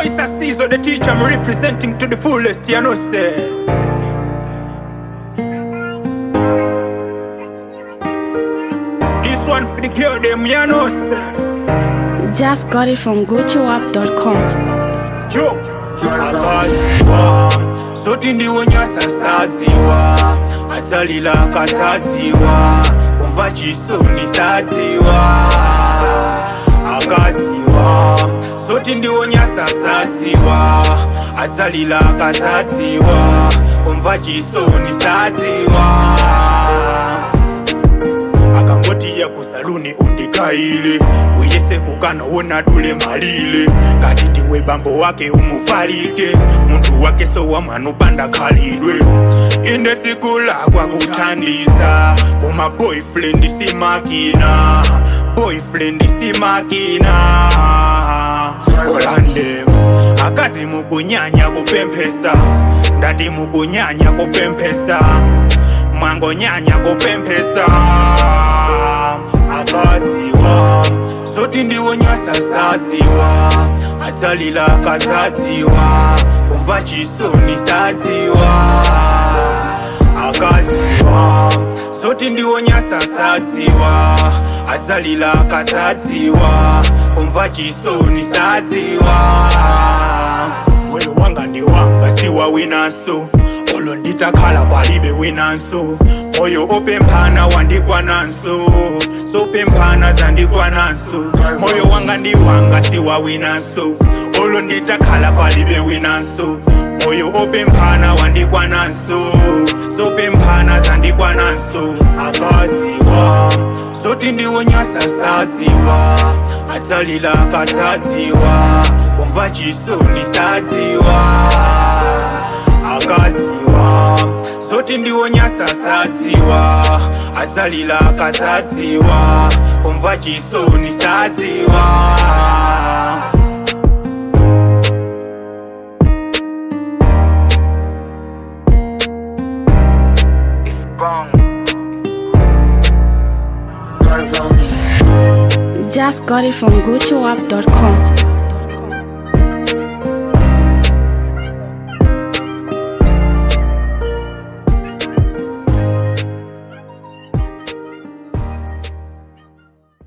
it's a season the teacher I'm representing to the fullest, you know, say. This one for the girl, them, you know, say. Just got it from GoToUp.com. Yo, akaziwa soti ndiwo nyasasadziwa atsalila kasadziwa kumva chisoni sadziwa akaziwa soti ndiwo nyasasadziwa atsalila kasadziwa kumva chisoni sadziwa akangotiya kusaluni undikaile uyese kukana wona dule malile kati ndiwe bambo wake umufalike muntu wake sowa mwana upanda khalidwe inde siku lakwa kuthandiza kuma boyfriend simakina boyfriend simakina olande akazi mukunyanya kupemphesa ndati mukunyanya kupemphesa mwangonyanya kupemphesa akaziwa soti ndiwo nyasasadziwa atsalila kasadziwa kumva chisoni sadziwa akaziwa soti ndiwo nyasasadziwa atsalila kasadziwa kumva chisoni sadziwa moyo wanga ndi wanga siwa winanso olo nditakhala palibe winanso moyo opemphana wandikwananso sopemphana zandikwananso moyo wanga ndi wanga siwa winanso olo nditakhala palibe winanso moyo opemphana wandikwananso sopemphana zandikwananso akaziwa soti ndiwo nyasasadziwa atsalila kasadziwa kumva chisoni sadziwa akaziwa soti ndiwo nyasasadziwa atsalila kasadziwa kumva chisoni sadziwa It's gone. Just got it from GoToUp.com.